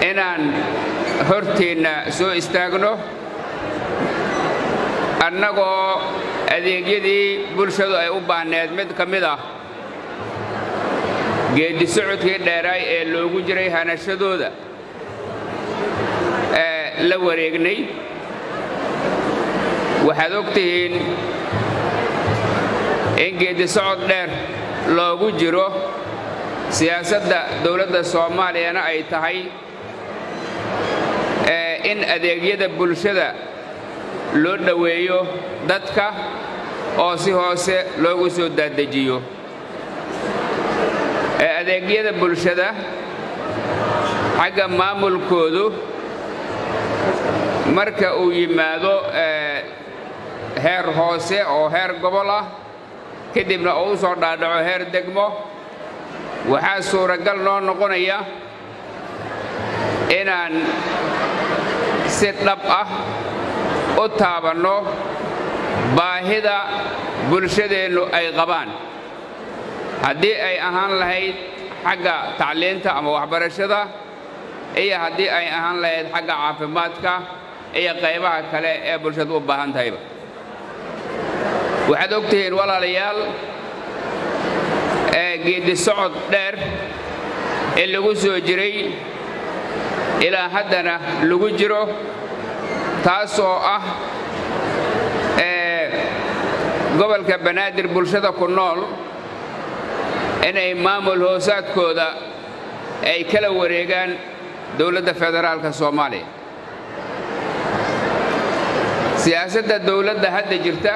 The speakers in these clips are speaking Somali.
inaan horteenna soo istaagno annagoo adeegyadii bulshadu ay u baahneed mid ka mid ah geeddi socodkii dheeraay ee loogu jiray hanashadooda la wareegnay waxaad og tihiin in geeddi socod dheer loogu jiro siyaasadda dowladda soomaaliyana ay tahay in adeegyada bulshada loo dhoweeyo dadka oo si hoose loogu soo daadejiyo adeegyada bulshada xagga maamulkoodu marka uu yimaado heer hoose oo heer gobol ah kadibna uu u soo dhaadhaco heer degmo waxaa suuragal noo noqonaya inaan si dhab ah u taabanno baahida bulshadeennu ay qabaan haddii ay ahaan lahayd xagga tacliinta ama waxbarashada iyo haddii ay ahaan lahayd xagga caafimaadka iyo qaybaha kale ee bulshadu u baahan tahayba waxaad og tihiin walaalayaal ee geeddi socod dheer ee lagu soo jiray ilaa haddana lagu jiro taasoo ah gobolka banaadir bulshada ku nool inay maamul hoosaadkooda ay kala wareegaan dowladda federaalka soomaaliya siyaasadda dowladda hadda jirta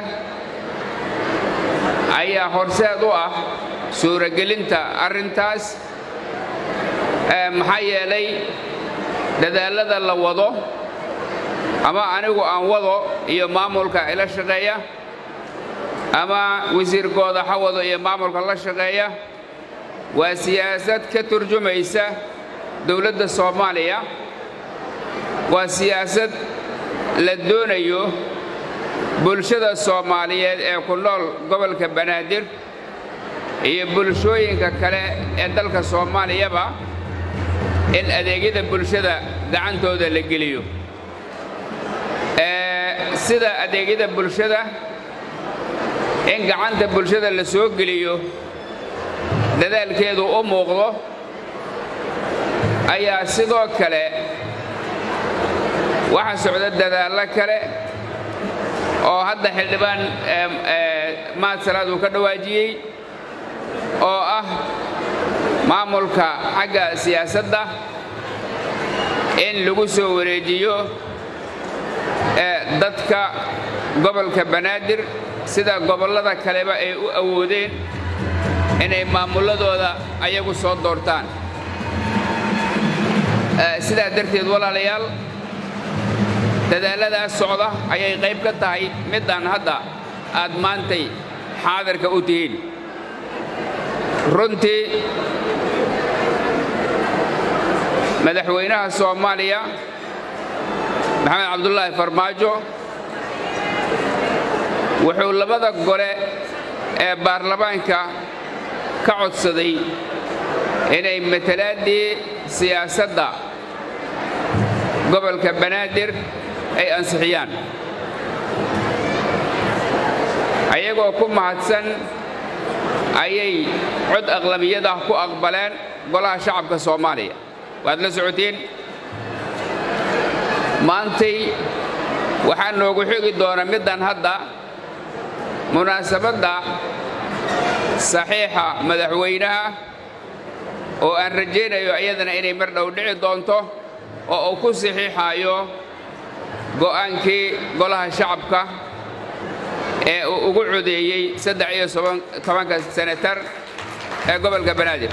ayaa horseed u ah suuragelinta arrintaas maxaa yeelay dadaallada la wado ama anigu aan wado iyo maamulka ila shaqeeya ama wasiirkooda ha wado iyo maamulka la shaqeeya waa siyaasad ka turjumaysa dowladda soomaaliya waa siyaasad la doonayo bulshada soomaaliyeed ee ku nool gobolka banaadir iyo bulshooyinka kale ee dalka soomaaliyaba in adeegyada bulshada gacantooda la geliyo sida adeegyada bulshada in gacanta bulshada la soo geliyo dadaalkeedu u muuqdo ayaa sidoo kale waxa socda dadaallo kale oo hadda xildhibaan mahad salaad uu ka dhawaajiyey oo ah maamulka xagga siyaasadda in lagu soo wareejiyo dadka gobolka banaadir sida gobollada kaleba ay u awoodeen inay maamulladooda ayagu soo doortaan sidaa darteed walaalayaal dadaalladaas socda ayay qayb ka tahay midaan hadda aad maantay xaadirka u tihiin runtii madaxweynaha soomaaliya maxamed cabdulaahi farmaajo wuxuu labada gole ee baarlamaanka ka codsaday inay matalaaddii siyaasadda gobolka banaadir ay ansixiyaan ayagoo ku mahadsan ayay cod aqlabiyadah ku aqbaleen golaha shacabka soomaaliya waad la socotiin maantay waxaa noogu xigi doona middan hadda munaasabadda saxiixa madaxweynaha oo aan rajaynayo iyadana inay mar dhow dhici doonto oo uu ku saxiixaayo go'aankii golaha shacabka ee uu ugu codeeyey saddex iyo tobanka senatar ee gobolka banaadir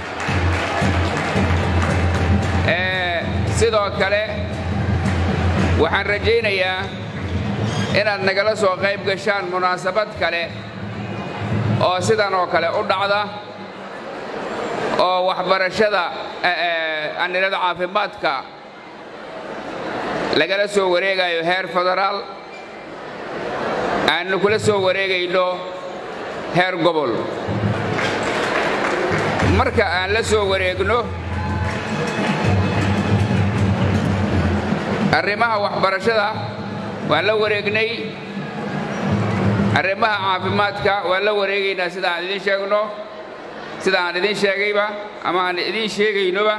sidoo kale waxaan rajaynayaa inaad nagala soo qayb gashaan munaasabad kale oo sidan oo kale u dhacda oo waxbarashada anilada caafimaadka lagala soo wareegayo heer federaal aannu kula soo wareegayno heer gobol marka aan la soo wareegno arrimaha waxbarashada waan la wareegnay arrimaha caafimaadka waan la wareegaynaa sida aan idiin sheegno sida aan idiin sheegayba ama aan idiin sheegaynoba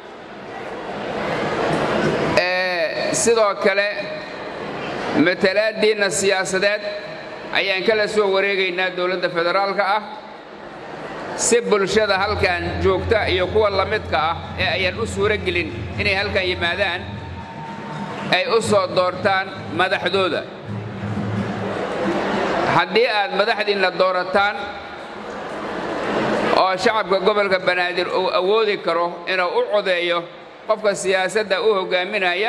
sidoo kale matalaaddiinna siyaasadeed ayaan kala soo wareegaynaa dowladda federaalka ah si bulshada halkan joogta iyo kuwa la midka ah ee ayaan u suuro gelin inay halkan yimaadaan ay u soo doortaan madaxdooda haddii aad madaxdiinna doorataan oo shacabka gobolka banaadir uu awoodi karo inuu u codeeyo qofka siyaasadda u hoggaaminaya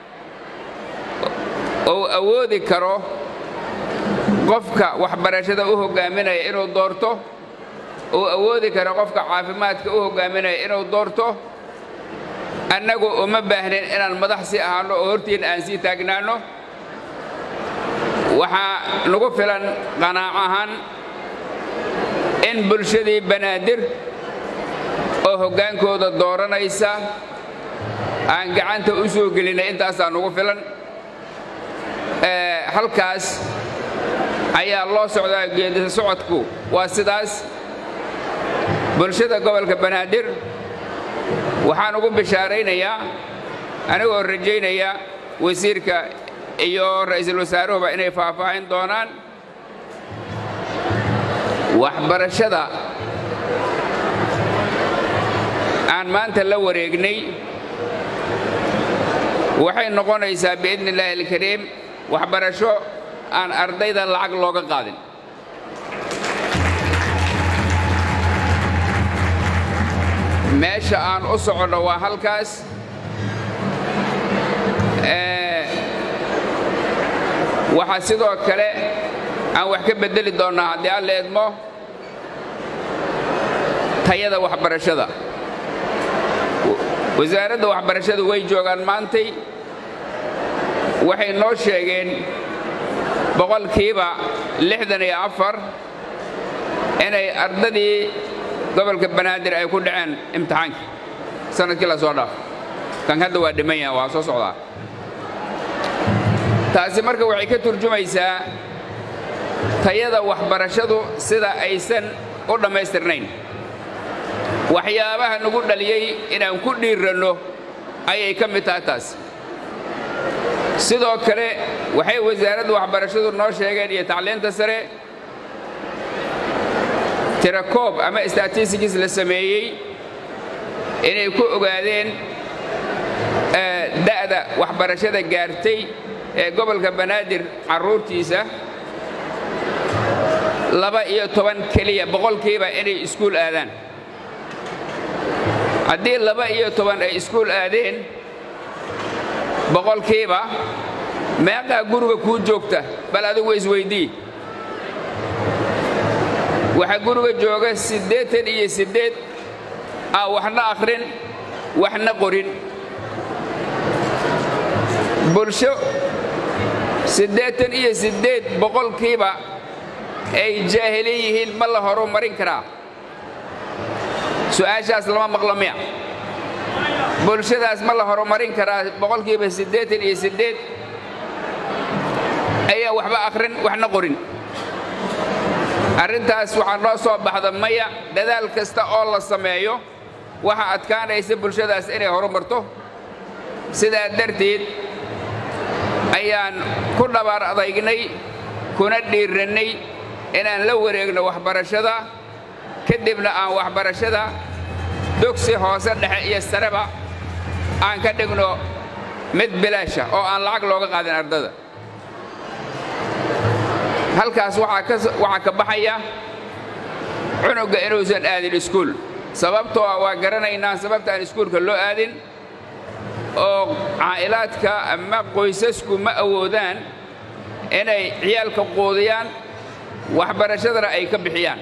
uu awoodi karo qofka waxbarashada u hoggaaminaya inuu doorto uu awoodi karo qofka caafimaadka u hoggaaminaya inuu doorto annagu uma baahnin inaan madax si ahaanno oo hortiin aan sii taagnaanno waxaa nagu filan qanaac ahaan in bulshadii banaadir oo hoggaankooda dooranaysa aan gacanta u soo gelinay intaasaa nagu filan halkaas ayaa loo socdaa geedisa socodku waa sidaas bulshada gobolka banaadir waxaan ugu bishaaraynayaa anigoo rajaynaya wasiirka iyo ra'iisul wasaaruhuba inay faahfaahin doonaan waxbarashada aan maanta la wareegnay waxay noqonaysaa biidni illaahi alkariim waxbarasho aan ardayda lacag looga qaadin meesha aan u soconno waa halkaas waxaa sidoo kale aan wax ka beddeli doonnaa haddii alla eedmo tayada waxbarashada wasaaradda waxbarashadu way joogaan maantay waxay noo sheegeen boqolkiiba lixdan iyo afar inay ardadii gobolka banaadir ay ku dhaceen imtixaankii sanadkii la soo dhaaf kan hadda waa dhiman yaha waa soo socdaa taasi marka waxay ka turjumaysaa tayada waxbarashadu sida aysan u dhammaystirnayn waxyaabaha nagu dhaliyey inaan ku dhiiranno ayay ka mid tahay taas sidoo kale waxay wasaaradda waxbarashadu noo sheegeen iyo tacliinta sare tirakoob ama statistics la sameeyey inay ku ogaadeen da'da waxbarashada gaartay ee gobolka banaadir carruurtiisa laba iyo toban keliya boqolkiiba inay iskuul aadaan haddii laba iyo toban ay iskuul aadeen boqolkiiba meeqaa guriga kuu joogta bal adigu isweydii waxaa guriga jooga siddeetan iyo siddeed aa waxna akhrin waxna qorin bulsho siddeetan iyo siddeed boqolkiiba ay jaahilin yihiin ma la horumarin karaa su'aashaas lama maqlo miya bulshadaas ma la horumarin karaa boqolkiiba siddeetan iyo siddeed ayaa waxba akhrin waxna qorin arrintaas waxaa noo soo baxda maya dadaal kasta oo la sameeyo waxaa adkaanaysa bulshadaas inay horumarto sidaa darteed ayaan ku dhabaar adaynay kuna dhiirannay inaan la wareegno waxbarashada kadibna aan waxbarashada dugsi hoose dhexe iyo sareba aan ka dhigno mid bilaasha oo aan lacag looga qaadin ardada halkaas waxaa ka baxaya cunugga inuusan aadin iskuul sababtoo ah waa garanaynaa sababta aan iskuulka loo aadin oo caa'ilaadka ama qoysasku ma awoodaan inay ciyaalka quudiyaan waxbarashadana ay ka bixiyaan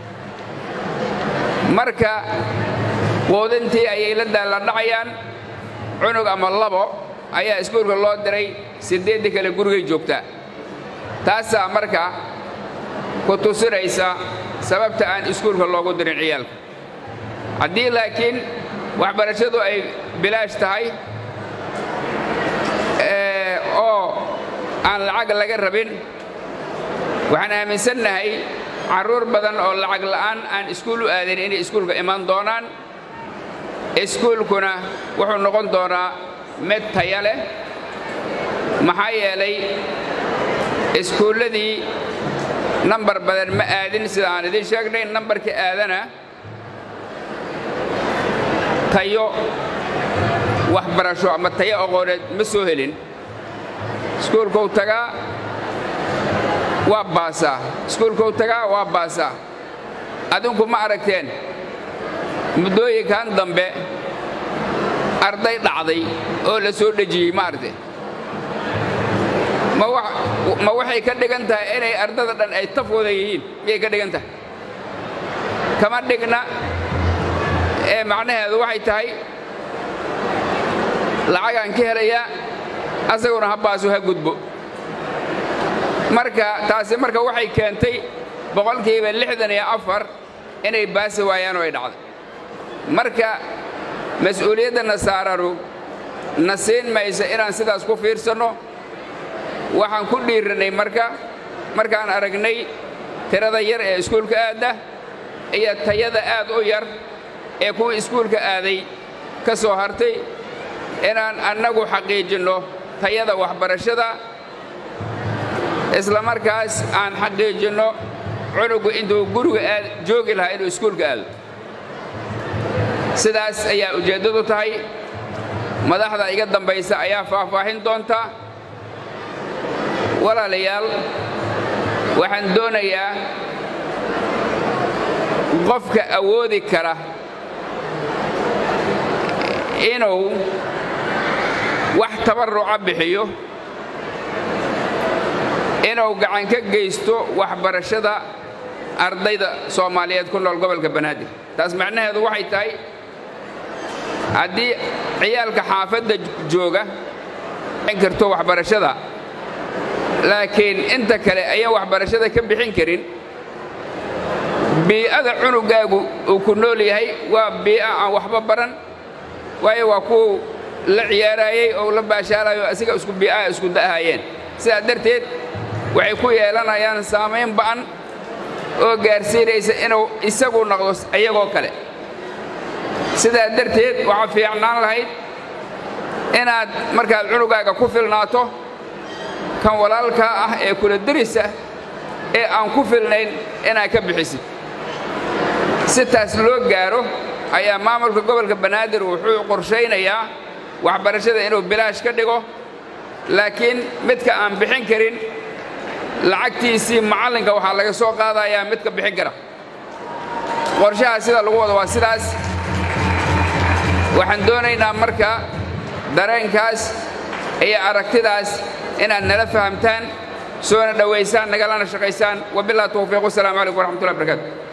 marka quudintii ayay la daalladhacayaan cunug ama labo ayaa iskuulka loo diray siddeeddii kale gurigay joogtaa taasaa marka ku tusinaysa sababta aan iskuulka loogu dirin ciyaalka haddii laakiin waxbarashadu ay bilaash tahay aan lacag laga rabin waxaan aaminsannahay carruur badan oo lacag la'aan aan iskuul u aadayn inay iskuulka iman doonaan iskuulkuna wuxuu noqon doonaa mid taya leh maxaa yeelay iskuulladii nambar badan ma aadin sida aan idiin sheegnay nambarkii aadana tayo waxbarasho ama tayo aqooneed ma soo helin iskuulkou tagaa waa baasaa iskuulkou tagaa waa baasaa adinku ma aragteen muddooyinkan dambe arday dhacday oo la soo dhejiyey ma aragteen ma waxay ka dhigan tahay inay ardada dhan ay taf wada yihiin miyay ka dhigan tahay kama dhigna ee macnaheedu waxay tahay lacagaan ka helayaa asaguna ha baaso ha gudbo marka taasi marka waxay keentay boqolkiiba lixdan iyo afar inay baasi waayaan oo ay dhacday marka mas-uuliyadda nasaaranu na siin maysa inaan sidaas ku fiirsanno waxaan ku dhiirannay marka markaan aragnay tirada yar ee iskuulka aadda iyo tayada aad u yar ee kuwii iskuulka aaday ka soo hartay inaan annagu xaqiijinno tayada waxbarashada isla markaas aan xaqiijinno cunugu intuu guriga joogi lahaa inuu iskuulka aado sidaas ayaa ujeeddadu tahay madaxda iga dambaysa ayaa faahfaahin doonta walaalayaal waxaan doonayaa qofka awoodi kara inuu wax tabarruca bixiyo inuu gacan ka geysto waxbarashada ardayda soomaaliyeed ku nool gobolka banaadir taas macnaheedu waxay tahay haddii ciyaalka xaafadda jooga in karto waxbarashada laakiin inta kale ayaan waxbarashada ka bixin karin bii'ada cunugaagu uu ku nool yahay waa bii'a aan waxba baran waayo waa kuwu la ciyaaraayey oo la baashaalayo asiga isku bii'aha isku da'ahayeen sidaa darteed waxay ku yeelanayaan saamayn ba'an oo gaarsiinaysa inuu isagu noqdo iyagoo kale sidaa darteed waxaa fiicnaan lahayd inaad markaad cunugaaga ku filnaato kan walaalkaa ah ee kula derisa ee aan ku filnayn inaad ka bixisid si taas loo gaaro ayaa maamulka gobolka banaadir wuxuu qorshaynayaa waxbarashada inuu bilaash ka dhigo laakiin midka aan bixin karin lacagtiisii macallinka waxaa laga soo qaadayaa midka bixin kara qorshaha sida lagu wado waa sidaas waxaan doonaynaa marka dareenkaas iyo aragtidaas inaad nala fahamtaan soona dhowaysaan nagalana shaqaysaan wabilah tawfiiq wasalaamu calaykum waraxmatullahi barakaatu